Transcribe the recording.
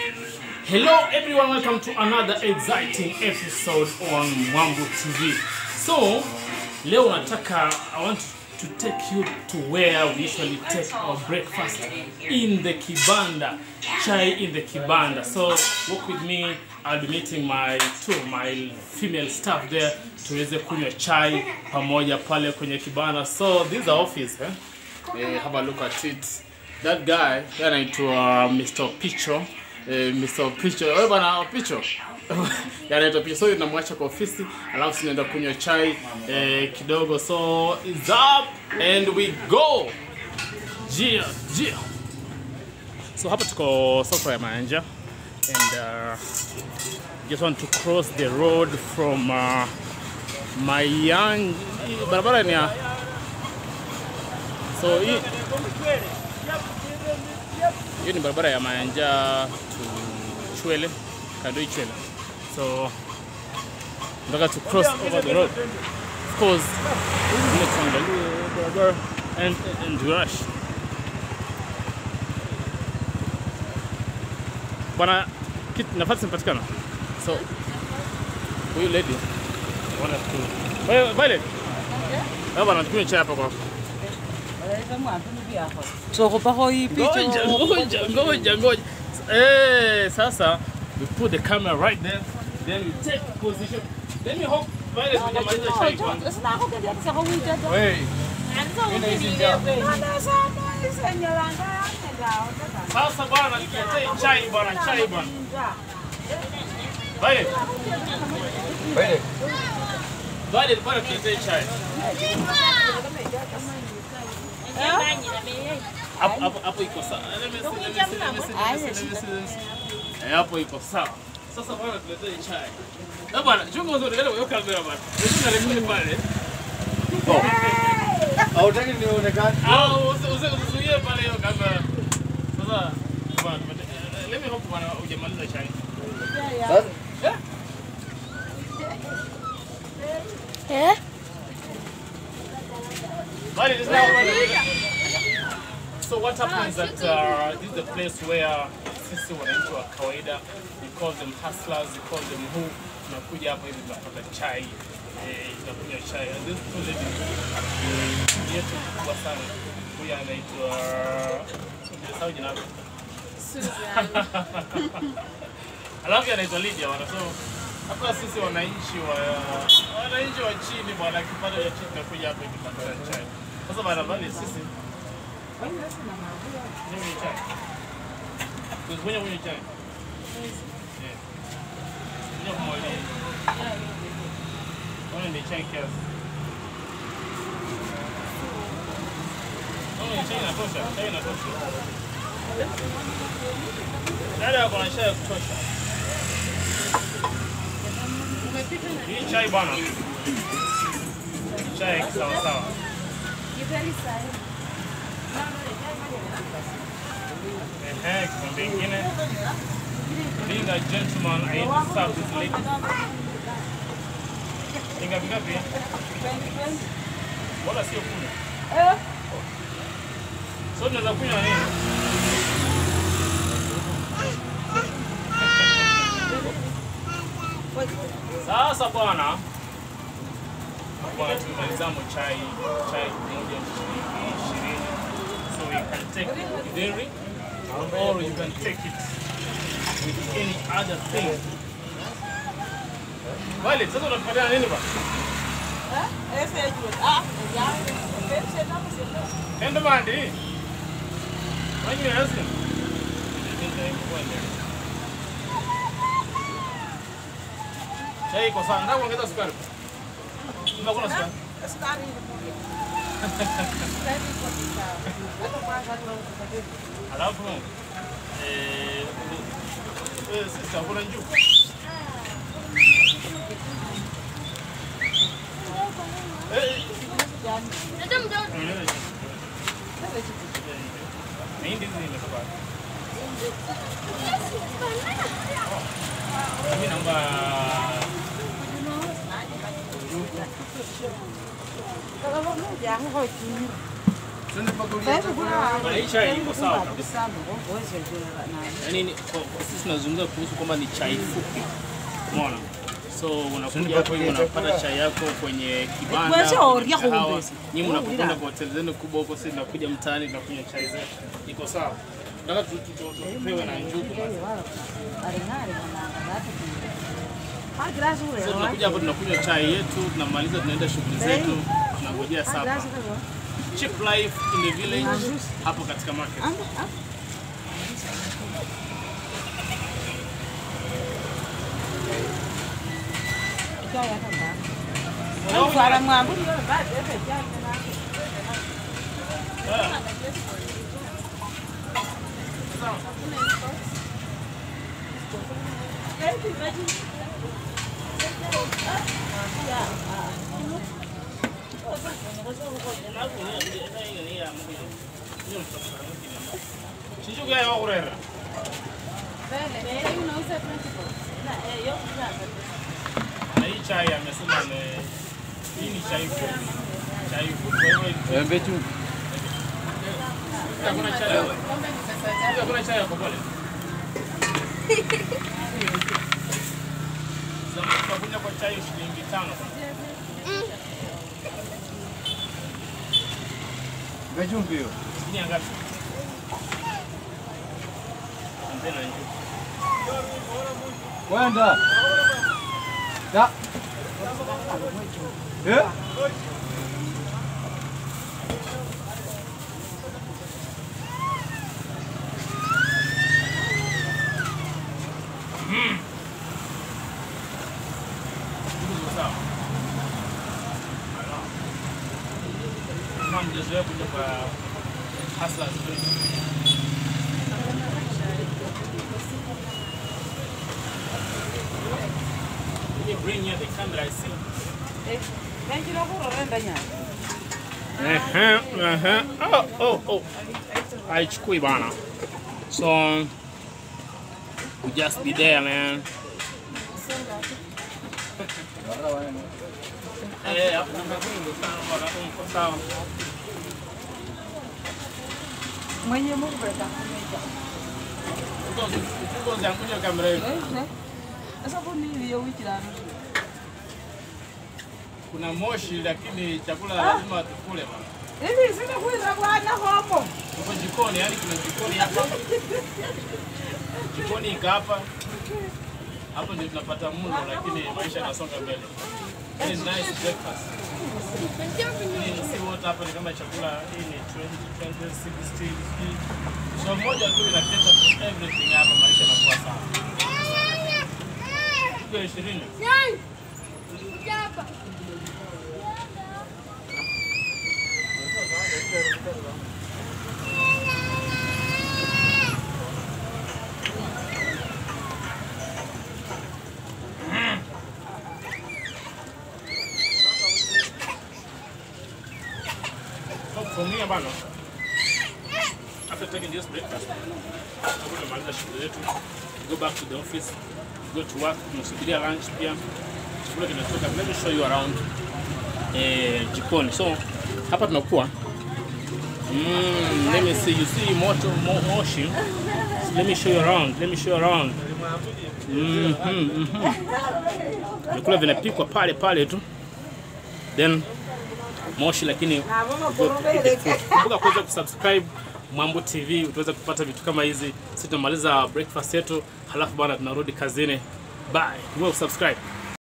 Hello everyone, welcome to another exciting episode on Mwambu TV. So, leo nataka I want to take you to where we usually take our breakfast in the kibanda, chai in the kibanda. So, walk with me. I'll be meeting my two of my female staff there tuweze kunywa chai pamoja pale kwenye kibanda. So, this is the office, eh? Eh, have a look at it. That guy yeye anaitwa Mr. Picho. Eh, Mr. Picho. Wewe bana Picho. Yeye anaitwa Picho. So tunamwacha kwa ofisi, alafu tunaenda kunywa chai eh, kidogo. So it's up and we go. Jia, jia. So hapa tuko soko ya Manja and uh, just want to cross the road from uh, Mayan barabara ni ya so hii hiyo ni barabara ya Mayanja to Chwele, Kadoi Chwele. So nataka to cross over the road. Of course, ile tuangalie barabara and, and rush. Bwana, kit- nafasi imepatikana. So huyu lady wana tu. Wewe Violet. Wewe bwana tukunywe chai hapa kwako. Sokopa hii Ngoja, picha. ngoja, ngoja, ngoja. Eh, sasa we put the camera right there, then we take position. Let me hope Violet hujamaliza chai kwanza. Wewe, sasa bwana tuletee chai bwana, chai bwana. Violet. Violet bwana tuletee chai. Hapo hapo hapo iko sawa. Let me see, let me see, let me see, let me see, let me see, let me see. Eh, hapo iko sawa. Sasa bwana tuletee chai. Na bwana, chunga uzuri ile weka kamera bwana. Ndio rekodi pale. Hautaki nionekane? Au usi- usi- usizuie pale hiyo kamera. Sasa bwana tumete- eh, let me hope bwana hujamaliza chai. Sasa But it is now So what happens that uh, this is the place where sisi wananchi wa kawaida we call them hustlers, we call them who tunakuja hapo hivi tunapata chai eh, tunakunywa chai and this two ladies eh, yetu kubwa sana huyu anaitwa nimesahau jina lake alafu anaitwa Lydia bwana so hapa sisi wananchi wa wananchi wa chini bwana kipato cha chini tunakuja hapa hivi tunapata chai sasa bwana bali sisi Kunywa chai. Kunywa kunywa chai. Yeah. Kunywa kumwali. Kunywa ni chai kiasi. Kunywa ni chai inatosha. Chai inatosha. Dada ako na chai ya kutosha. Hii chai bwana. Chai ya kisawasawa. Ehe, kikombe ingine. Being a gentleman, I need to serve this lady. Inga vingapi? Wala sio kumi. So tunaweza kunywa nini? Sasa bwana, bwana tumemalizamo chai chai moja shilingi ishirini. So you can take it with dairy or you can take it with any other thing. Vale, sasa unatupatia nini bwana? Enda mandi. Wanyi yasin. Chai iko sawa. Nataka kuongeza sukari. Kuna kuna sukari. Alafu eh eh sasa kuna njuu. Eh Mahindi hizi imetoka. Mimi naomba Twende mpaka ulia Bwana, hii chai iko sawa kabisa. Yaani ni- kwa- kwa sisi tunazungumza kuhusu kwamba ni chai fupi. Umeona? So unakuja hapo hivi unapata chai yako kwenye kibanda, Kwanza kwenye oria kahawa. kuumbezi. Nyinyi mnapokwenda kwa hoteli zenu kubwa huko, sisi tunakuja mtaani tunakunywa chai zetu. Iko sawa. Nataka tu- tu- tu- tupewe na njugu basi. So tunakuja hapo tunakunywa chai yetu, tunamaliza tunaenda shughuli zetu, tunangojea sapa. Cheap life in the village hapo katika market. Chichuga ya kurera. Na hii chai amesema ni hii ni chai fupi. Chai fupi kwa hivyo Embe tu. hakuna chai. Hakuna chai ya kopole. Zamani tunakuja kwa chai shilingi tano. Embe chumvi hiyo. Ni ngapi? Mbena njugu. Kwenda. Da. Eh? Njugu sawa. Kama mjezoea kuja kwa Hustlers Place. Let me bring you the camera, I see. Ehe, ehe. Oh, oh, oh. Haichukui bana. So we just be there man. Eh, hapo kuna kungu sana bwana, uko sawa. mwenye mubeta Uko uko zangunya kamera hiyo. sasa kuniliyo wikirano Kuna moshi lakini chakula lazima tukule bana. hivi sinakwira bwana homo Uko jikoni, yani kuna jikoni hapa. Jikoni iko hapa. Hapo ndio tunapata mlo lakini maisha yanasonga mbele. Ni nice breakfast. Hii si wote hapa ni kama chakula hii ni 20, 20, 60, 60. So moja tu inaketa for everything hapa maisha yanakuwa sawa. Kwa 20. So for me bana. After taking this breakfast, tutakuwa tumaliza shughuli zetu. Go back to the office, go to work, tunasubiria lunch pia. Chakula kinatoka. Let me show you around eh, jikoni. So hapa tunakuwa Mm, let me see. You see moto mo, moshi. Let me show you around. Let me show you around. Mhm, mhm. Vyakula vinapikwa pale pale tu. Then moshi lakini kumbuka kuweza kusubscribe Mambo TV utaweza kupata vitu kama hizi. Sisi tunamaliza breakfast yetu, halafu bana tunarudi kazini. Bye. Kumbuka kusubscribe.